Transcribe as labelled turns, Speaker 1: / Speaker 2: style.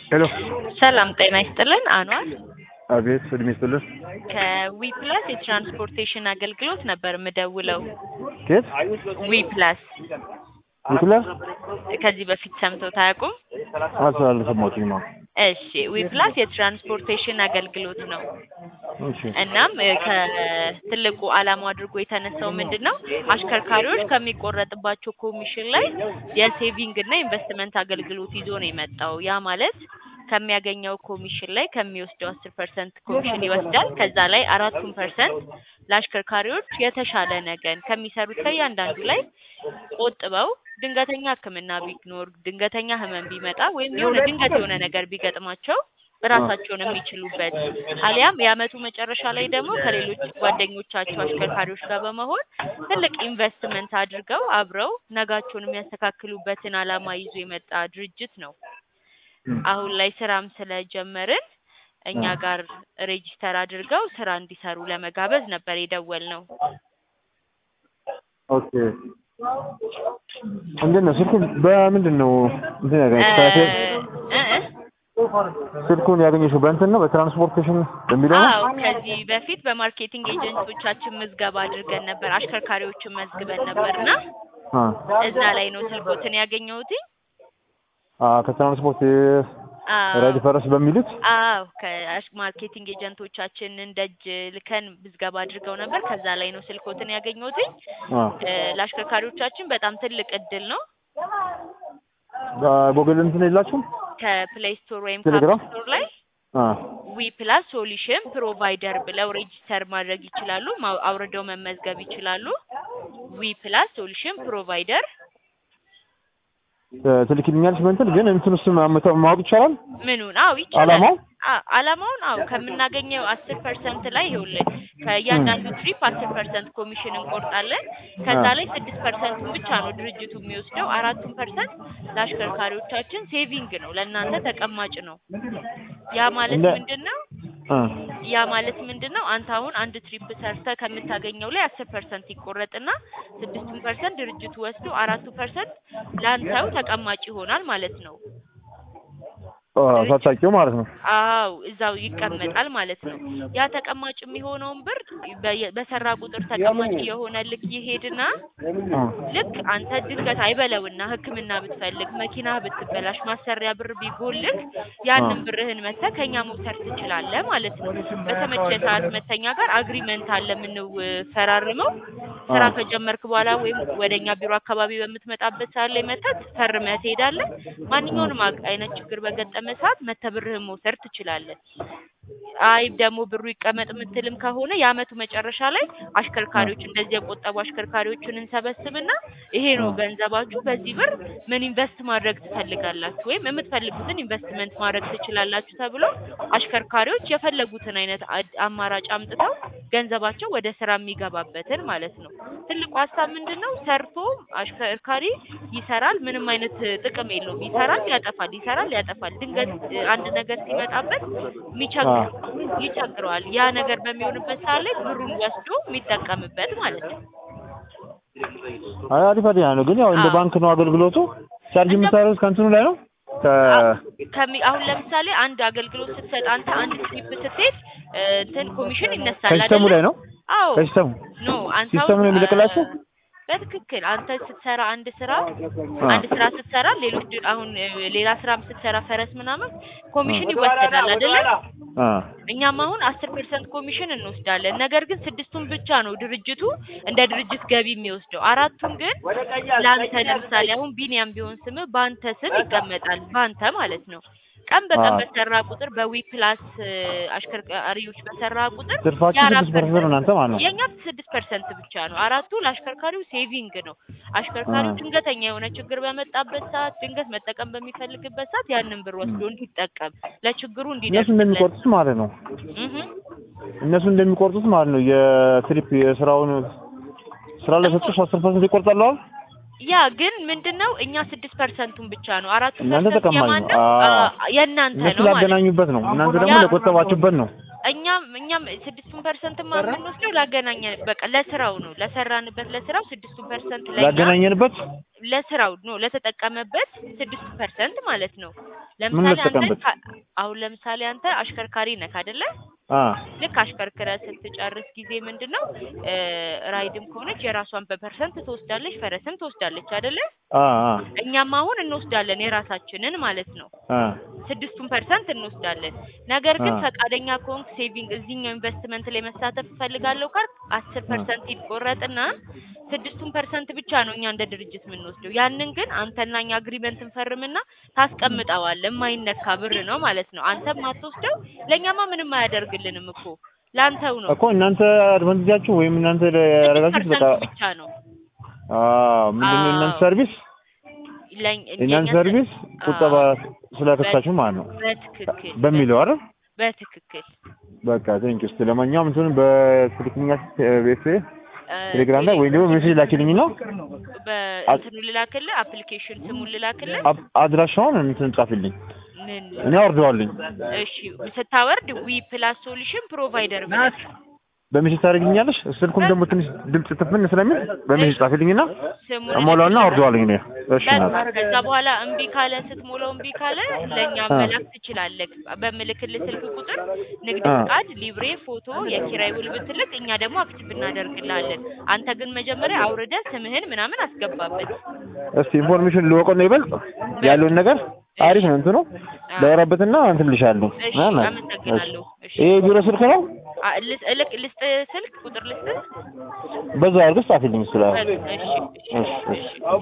Speaker 1: ሄሎ
Speaker 2: ሰላም ጤና ይስጥልን። አኗር
Speaker 1: አቤት፣ እድሜ ይስጥልን።
Speaker 2: ከዊ ፕላስ የትራንስፖርቴሽን አገልግሎት ነበር የምደውለው።
Speaker 1: ኬት
Speaker 2: ዊ ፕላስ
Speaker 1: ይክላል
Speaker 2: ከዚህ በፊት ሰምተው ታያውቁም?
Speaker 1: አልሰማሁትም ነው።
Speaker 2: እሺ፣ ዊ ፕላስ የትራንስፖርቴሽን አገልግሎት ነው።
Speaker 1: እሺ
Speaker 2: እናም እ ከትልቁ ዓላማው አድርጎ የተነሳው ምንድን ነው አሽከርካሪዎች ከሚቆረጥባቸው ኮሚሽን ላይ የሴቪንግ እና ኢንቨስትመንት አገልግሎት ይዞ ነው የመጣው። ያ ማለት ከሚያገኘው ኮሚሽን ላይ ከሚወስደው አስር ፐርሰንት ኮሚሽን ይወስዳል። ከዛ ላይ አራቱን ፐርሰንት ለአሽከርካሪዎች የተሻለ ነገን ከሚሰሩት ከእያንዳንዱ ላይ ቆጥበው ድንገተኛ ሕክምና ቢኖር ድንገተኛ ህመም ቢመጣ ወይም የሆነ ድንገት የሆነ ነገር ቢገጥማቸው ራሳቸውን የሚችሉበት አሊያም የአመቱ መጨረሻ ላይ ደግሞ ከሌሎች ጓደኞቻቸው አሽከርካሪዎች ጋር በመሆን ትልቅ ኢንቨስትመንት አድርገው አብረው ነጋቸውን የሚያስተካክሉበትን አላማ ይዞ የመጣ ድርጅት ነው። አሁን ላይ ስራም ስለጀመርን እኛ ጋር ሬጂስተር አድርገው ስራ እንዲሰሩ ለመጋበዝ ነበር የደወልነው።
Speaker 1: ኦኬ። እንዴት ነው ስልኩን በምንድን ነው እንትን
Speaker 2: እ
Speaker 1: ያገኘሽው?
Speaker 2: እ እ
Speaker 1: ስልኩን ያገኘሽው በእንትን ነው በትራንስፖርቴሽን በሚለው ነው?
Speaker 2: አዎ ከዚህ በፊት በማርኬቲንግ ኤጀንቶቻችን ምዝገባ አድርገን ነበር። አሽከርካሪዎችን መዝግበን ነበርና
Speaker 1: አ
Speaker 2: እዛ ላይ ነው ስልኮትን ያገኘሁት።
Speaker 1: አ ከትራንስፖርት
Speaker 2: አዎ
Speaker 1: ሬዲ ፈረስ በሚሉት
Speaker 2: አዎ ከማርኬቲንግ ኤጀንቶቻችንን ደጅ ልከን ምዝገባ አድርገው ነበር። ከዛ ላይ ነው ስልኮትን ያገኘሁት።
Speaker 1: አ
Speaker 2: ለአሽከርካሪዎቻችን በጣም ትልቅ እድል ነው።
Speaker 1: ጎግል እንትን የላችሁም?
Speaker 2: ከፕሌይ ስቶር ወይም
Speaker 1: ቴሌግራም?
Speaker 2: ከአፕ ስቶር ላይ
Speaker 1: አ
Speaker 2: ዊ ፕላስ ሶሉሽን ፕሮቫይደር ብለው ሬጂስተር ማድረግ ይችላሉ። ማው- አውርደው መመዝገብ ይችላሉ። ዊ ፕላስ ሶሉሽን ፕሮቫይደር
Speaker 1: ትልክልኛለች በእንትን ግን እንትን ውስጥ ማወቅ ይቻላል?
Speaker 2: ምኑን? አዎ ይቻላል።
Speaker 1: አላማው?
Speaker 2: አ- አላማውን አዎ ከምናገኘው አስር ፐርሰንት ላይ ይኸውልህ ከእያንዳንዱ ትሪፕ አስር ፐርሰንት ኮሚሽን እንቆርጣለን። ከዛ
Speaker 1: አ።
Speaker 2: ላይ ስድስት ፐርሰንቱን ብቻ ነው ድርጅቱ የሚወስደው። አራቱን ፐርሰንት ለአሽከርካሪዎቻችን ሴቪንግ ነው፣ ለእናንተ ተቀማጭ ነው። ያ ማለት
Speaker 1: እንደ-
Speaker 2: ምንድን ነው?
Speaker 1: አ
Speaker 2: ያ ማለት ምንድን ነው? አንተ አሁን አንድ ትሪፕ ሰርተህ ከምታገኘው ላይ አስር ፐርሰንት ይቆረጥና ስድስቱን ፐርሰንት ድርጅቱ ወስዶ አራቱ ፐርሰንት ለአንተው ተቀማጭ ይሆናል ማለት ነው።
Speaker 1: አ ሳታውቂው ማለት ነው።
Speaker 2: አው እዛው ይቀመጣል ማለት ነው። ያ ተቀማጭ የሚሆነውን ብር በየ- በሰራ ቁጥር ተቀማጭ የሆነ ልክ ይሄድና
Speaker 1: አ
Speaker 2: ልክ አንተ ድንገት አይበለውና ሕክምና ብትፈልግ መኪና ብትበላሽ ማሰሪያ ብር ቢጎልህ ያንን
Speaker 1: አ።
Speaker 2: ብርህን መተህ ከኛ መውሰድ ትችላለህ ማለት ነው። በተመቸ ሰዓት መተኛ ጋር አግሪመንት አለ የምንፈራርመው። ስራ
Speaker 1: አ።
Speaker 2: ከጀመርክ በኋላ ወይም ወደኛ ቢሮ አካባቢ በምትመጣበት ሰዓት ላይ መተህ ፈርመህ ትሄዳለህ። ማንኛውንም አቅ- አይነት ችግር በገጠመ ሰዓት መተህ ብርህን መውሰድ ትችላለህ። አይ ደግሞ ብሩ ይቀመጥ የምትልም ከሆነ የአመቱ መጨረሻ ላይ አሽከርካሪዎች እንደዚህ የቆጠቡ አሽከርካሪዎችን እንሰበስብና ይሄ ነው ገንዘባችሁ፣ በዚህ ብር ምን ኢንቨስት ማድረግ ትፈልጋላችሁ ወይም የምትፈልጉትን ኢንቨስትመንት ማድረግ ትችላላችሁ ተብሎ አሽከርካሪዎች የፈለጉትን አይነት አድ- አማራጭ አምጥተው ገንዘባቸው ወደ ስራ የሚገባበትን ማለት ነው። ትልቁ ሀሳብ ምንድን ነው? ሰርቶ አሽከርካሪ ይሰራል፣ ምንም አይነት ጥቅም የለውም። ይሰራል፣ ያጠፋል፣ ይሰራል፣ ያጠፋል። ድንገት እ, አንድ ነገር ሲመጣበት የሚቸግር ይቸግረዋል። ያ ነገር በሚሆንበት ሰዓት ላይ ብሩን ወስዶ የሚጠቀምበት ማለት ነው።
Speaker 1: አይ አሪፍ አሪፍ ነው። ግን ያው እንደ
Speaker 2: አዎ።
Speaker 1: ባንክ ነው አገልግሎቱ። ቻርጅ
Speaker 2: እንደ-
Speaker 1: የምታደርጉት ከእንትኑ ላይ ነው? ከ
Speaker 2: ከሚ አሁን ለምሳሌ አንድ አገልግሎት ስትሰጥ አንተ አንድ ትሪፕ ስትሄድ እ, እንትን ኮሚሽን ይነሳል
Speaker 1: ከሲስተሙ
Speaker 2: አይደለ?
Speaker 1: ላይ ነው?
Speaker 2: አዎ
Speaker 1: ከሲስተሙ
Speaker 2: ኖ አንተ
Speaker 1: ሲስተሙ
Speaker 2: አሁን
Speaker 1: ነው የሚለቅላችሁ?
Speaker 2: እ፣ በትክክል አንተ ስትሰራ አንድ ስራ
Speaker 1: አ
Speaker 2: አንድ ስራ ስትሰራ ሌሎች ድ- አሁን እ, ሌላ ስራም ስትሰራ ፈረስ ምናምን ኮሚሽን ይወሰዳል አይደለ?
Speaker 1: አ
Speaker 2: እኛም አሁን አስር ፐርሰንት ኮሚሽን እንወስዳለን። ነገር ግን ስድስቱን ብቻ ነው ድርጅቱ እንደ ድርጅት ገቢ የሚወስደው። አራቱን ግን ለአንተ ለምሳሌ አሁን ቢኒያም ቢሆን ስምህ በአንተ ስም ይቀመጣል። በአንተ ማለት ነው። ቀን በቀን
Speaker 1: አዎ።
Speaker 2: በሰራ ቁጥር በዊ ፕላስ እ, አሽከርካሪዎች በሰራ ቁጥር
Speaker 1: ትርፋችሁ
Speaker 2: የአራት
Speaker 1: ስድስት ፐርሰንት ነው እናንተ ማለት ነው።
Speaker 2: የእኛ ስድስት ፐርሰንት ብቻ ነው። አራቱ ለአሽከርካሪው ሴቪንግ ነው። አሽከርካሪው
Speaker 1: አ።
Speaker 2: ድንገተኛ የሆነ ችግር በመጣበት ሰዓት ድንገት መጠቀም በሚፈልግበት ሰዓት ያንን ብር ወስዶ እንዲጠቀም ለችግሩ
Speaker 1: እነሱ
Speaker 2: እንዲደርስለት
Speaker 1: እንደሚቆርጡት ማለት ነው።
Speaker 2: እህ
Speaker 1: እነሱ እንደሚቆርጡት ማለት ነው። የትሪፕ የስራውን ስራ ለሰጡሽ አስር ፐርሰንት ይቆርጣሉ አይደል?
Speaker 2: ያ ግን ምንድነው እኛ ስድስት ፐርሰንቱን ብቻ ነው። አራቱ
Speaker 1: እናንተ
Speaker 2: ፐርሰንት
Speaker 1: ተቀማጭ
Speaker 2: የማን
Speaker 1: ነው።
Speaker 2: ነው?
Speaker 1: አዎ።
Speaker 2: አ- የእናንተ
Speaker 1: እነሱ
Speaker 2: ነው ማለት ነው።
Speaker 1: ላገናኙበት ነው። እናንተ ደግሞ
Speaker 2: ያ-
Speaker 1: ለቆጠባችሁበት ነው።
Speaker 2: እኛም እኛም ስድስቱን ፐርሰንት የምንወስደው ላገናኘ በቃ ለስራው ነው ለሰራንበት ለስራው ስድስቱን ፐርሰንት ለኛ
Speaker 1: ላገናኘንበት
Speaker 2: ለስራው ነው ለተጠቀመበት ስድስቱ ፐርሰንት ማለት ነው። ለምሳሌ አንተ
Speaker 1: ልጠቀምበት?
Speaker 2: ካ- አሁን ለምሳሌ አንተ አሽከርካሪ ነህ አይደለ?
Speaker 1: አ
Speaker 2: ልክ አሽከርክረህ ስትጨርስ ጊዜ ምንድን ነው እ ራይድም ከሆነች የራሷን በፐርሰንት ትወስዳለች፣ ፈረስም ትወስዳለች አይደለ?
Speaker 1: አ አ
Speaker 2: እኛም አሁን እንወስዳለን የራሳችንን ማለት ነው።
Speaker 1: አ
Speaker 2: ስድስቱን ፐርሰንት እንወስዳለን። ነገር ግን
Speaker 1: አ።
Speaker 2: ፈቃደኛ ከሆንክ ሴቪንግ እዚህኛው ኢንቨስትመንት ላይ መሳተፍ እፈልጋለሁ ካልክ አስር ፐርሰንት ይቆረጥና ስድስቱን ፐርሰንት ብቻ ነው እኛ እንደ ድርጅት የምንወስደው። ያንን ግን አንተና እኛ አግሪመንት እንፈርምና ታስቀምጠዋለህ። የማይነካ ብር ነው ማለት ነው። አንተም አትወስደው፣ ለእኛማ ምንም አያደርግልንም እኮ ለአንተው ነው።
Speaker 1: እኮ እናንተ አድቫንቴጃችሁ ወይም እናንተ ያደረጋችሁት በቃ
Speaker 2: ፐርሰንቱ ብቻ ነው
Speaker 1: አ ምንድን ነው የእናንተ
Speaker 2: አዎ።
Speaker 1: ሰርቪስ
Speaker 2: ለኝ-
Speaker 1: የእናንተ
Speaker 2: የእኛ
Speaker 1: ሰርቪስ ቁጠባ
Speaker 2: አዎ።
Speaker 1: ስለከሳችሁ ማለት ነው
Speaker 2: በትክክል
Speaker 1: በሚለው አይደል?
Speaker 2: በትክክል
Speaker 1: በቃ ቴንክ ዩ። ለማንኛውም እንትኑን በስልክኛ ቤት
Speaker 2: እ
Speaker 1: ቴሌግራም ላይ ወይም ደግሞ ሜሴጅ ላኪልኝ ነው
Speaker 2: በእንትኑ ልላክልህ፣ አፕሊኬሽን ስሙን ልላክልህ።
Speaker 1: አብ- አድራሻውን እንትን ጻፊልኝ
Speaker 2: ምን
Speaker 1: እኔ አወርደዋለኝ።
Speaker 2: እሺ ስታወርድ ዊ ፕላስ ሶሉሽን ፕሮቫይደር ብለህ
Speaker 1: በሜሴጅ ታደርግልኛለሽ። ስልኩም ደግሞ ትንሽ ድምጽ ትፍን ስለሚል በሜሴጅ ጻፊልኝና
Speaker 2: ስሙን
Speaker 1: እሞላውና አወርደዋለኝ እኔ። እሺ
Speaker 2: በቃ
Speaker 1: ናት
Speaker 2: ከዛ በኋላ እምቢ ካለ ስትሞላው እምቢ ካለ ለእኛ
Speaker 1: አ።
Speaker 2: መላክ ትችላለህ። በምልክልህ ስልክ ቁጥር ንግድ
Speaker 1: አ።
Speaker 2: ፍቃድ፣ ሊብሬ፣ ፎቶ፣ የኪራይ ውል ብትልክ እኛ ደግሞ አክቲቭ እናደርግልሃለን። አንተ ግን መጀመሪያ አውርደህ ስምህን ምናምን አስገባበት።
Speaker 1: እስቲ ኢንፎርሜሽን ልወቀው ነው ይበልጥ ያለውን ነገር አሪፍ ነው እንትኑ ላወራበትና እንትን ልሻለሁ።
Speaker 2: እሺ
Speaker 1: ናና
Speaker 2: አመሰግናለሁ። እሺ
Speaker 1: ይሄ ቢሮ ስልክ ነው።
Speaker 2: አ- ልስ- እልክ ልስጥ ስልክ ቁጥር ልስጥ።
Speaker 1: በዛ አድርገሽ ጻፊልኝ ስላ
Speaker 2: እሺ እሺ
Speaker 1: እሺ እሺ